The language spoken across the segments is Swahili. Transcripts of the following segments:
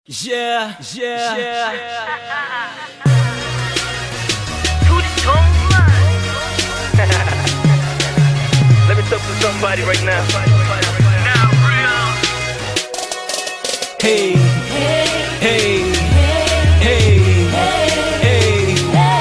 Yeah, yeah, yeah. Let me talk to somebody right now. Hey, hey, hey, hey.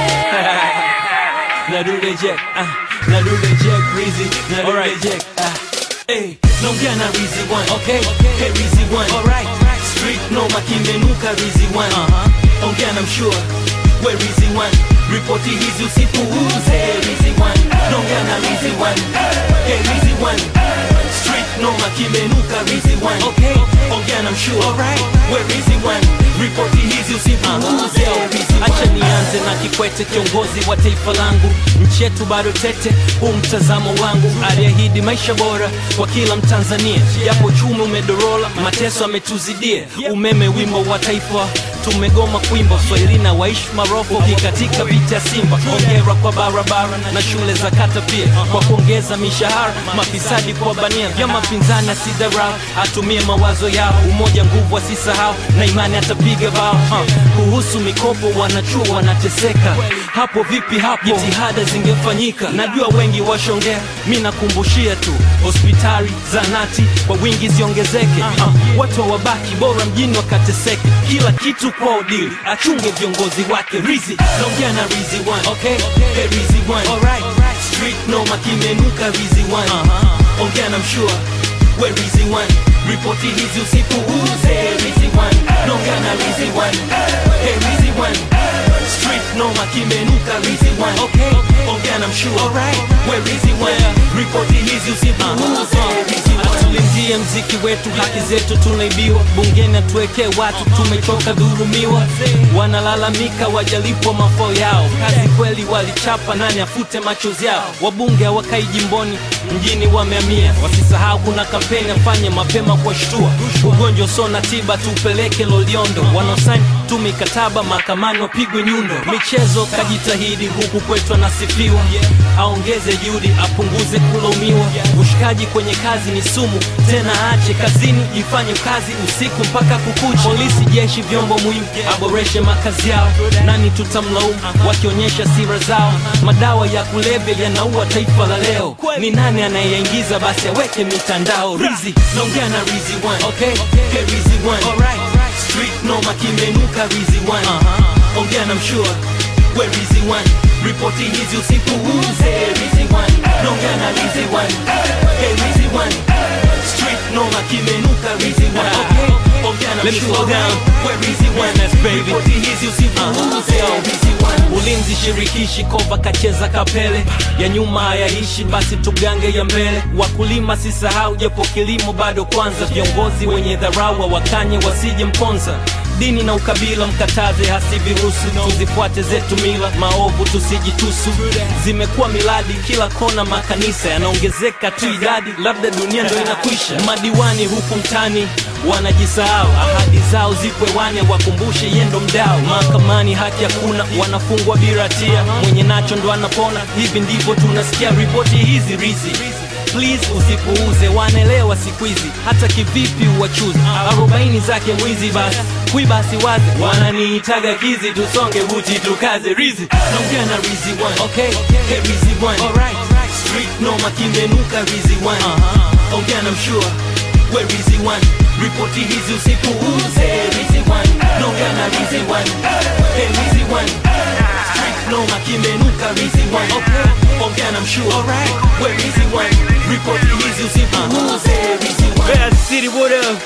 Now do the jack, ah, now do the jack, Breezy, now do the jack, ah. Hey, naongea na Rizzy one, okay? Hey Rizzy one, alright. Street no makimenuka Rizzy one, uh-huh. Ongea na mshua, we Rizzy one. Ripoti hizi usipuuze Rizzy one, naongea na Rizzy one. Hey Rizzy one. Street no makimenuka Rizzy one, okay? Ongea na mshua, alright. We Rizzy one. Ripoti hizi usipuuze Rizzy one. Acha nianze na Kikwete, kiongozi wa taifa langu. Nchi yetu bado tete, huu mtazamo wangu. Aliahidi maisha bora kwa kila Mtanzania, japo uchumi umedorola, mateso ametuzidia. Umeme wimbo wa taifa tumegoma kuimba, Swahili na waishi maroho katika vita ya Simba. Hongera kwa barabara na shule za kata pia, kwa kuongeza mishahara, mafisadi kwa bania, vyama pinzani asidharau, atumie mawazo yao, umoja nguvu asisahau, na imani atapiga bao. Ha, Kuhusu mikopo wanachuo wanateseka, hapo vipi? Hapo jitihada zingefanyika, najua wengi washongea, mi nakumbushia tu, hospitali zanati kwa wingi ziongezeke, ha, watu hawabaki bora mjini wakateseke, kila kitu kwa udili, achunge viongozi wake. Rizzy naongea na Rizzy one, okay? Hey, Rizzy one, alright. Street noma kimenuka Rizzy one, ongea na mshua we Rizzy one, ripoti hizi usipuuze Rizzy one, naongea na Rizzy one, hey Rizzy one. Street noma kimenuka Rizzy one, okay? Ongea na mshua, alright. We Rizzy one, ripoti hizi usipuuze Rizzy one. Tulindie mziki wetu, haki zetu tunaibiwa, bungeni atuwekee watu, tumechoka dhurumiwa. Wanalalamika wajalipwa mafao yao, kazi kweli walichapa, nani afute machozi yao? Wabunge hawakai jimboni, mjini wamehamia, wasisahau kuna kampeni, afanye mapema kwa shtua, ugonjwa usio na tiba tupeleke Loliondo, wanaosaini tu mikataba mahakamani wapigwe nyundo. Michezo kajitahidi, huku kwetu anasifiwa, aongeze juhudi, apunguze kulaumiwa. Ushikaji kwenye kazi ni sumu, tena aache kazini, ifanye kazi usiku mpaka kukucha. Polisi, jeshi, vyombo muhimu, aboreshe makazi yao. Nani tutamlaumu wakionyesha sira zao? Madawa ya kulevya yanaua taifa la leo, ni nani anayeyaingiza? Basi aweke mitandao. Rizzy, naongea na Rizzy one, okay? Hey Rizzy one, alright. Street noma kimenuka Rizzy one, ongea na mshua we Rizzy one, ripoti hizi usipuuze Rizzy one, naongea na Rizzy one, hey Rizzy one. Street noma kimenuka Rizzy one, okay? Ongea na Let me mshua slow down. we Rizzy one, Yes, baby. ripoti hizi usipuuze Rizzy one. Ulinzi shirikishi kova kacheza kapele ya nyuma hayaishi, basi tugange ya mbele. Wakulima sisahau, japo kilimo bado kwanza. Viongozi wenye dharau wakanye wasije mponza. Dini na ukabila mkataze, hasiviruhusu. Tuzifuate zetu mila, maovu tusijitusu. Zimekuwa miladi kila kona, makanisa yanaongezeka tu idadi, labda dunia ndo inakwisha. Madiwani huku mtani wanajisahau, ahadi zao zipo hewani, wakumbushe yendo mdao. Mahakamani haki hakuna, wanafungwa bila hatia, mwenye nacho ndo anapona. Hivi ndivyo tunasikia ripoti hizi Rizzy. Please usipuuze, wanaelewa siku hizi, hata kivipi uwachuzi. Arobaini zake mwizi, basi kuiba asiwaze, wananiitaga kizi, tusonge buti tukaze. Rizzy naongea na Rizzy one, okay? Hey Rizzy one, alright. Street noma kimenuka Rizzy one, ongea na mshua we Rizzy one, ripoti hizi usipuuze Rizzy one, naongea na Rizzy one, hey Rizzy one. Street noma kimenuka Rizzy one, okay? Ongea na mshua, alright. We Rizzy one, ripoti hizi usipuuze Rizzy one. Bad City, what up?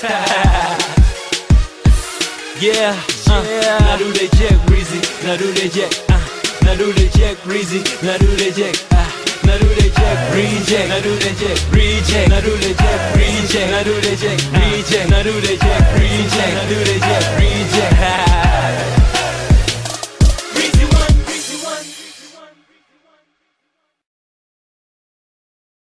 Yeah, uh, now do the jack, Rizzy, now do the jack, uh, now do the jack, Rizzy, now do the jack, uh, now do the jack, reject, now do the jack, reject, now do the jack, reject, now do the jack, reject, now do the jack, reject, now do the jack, reject.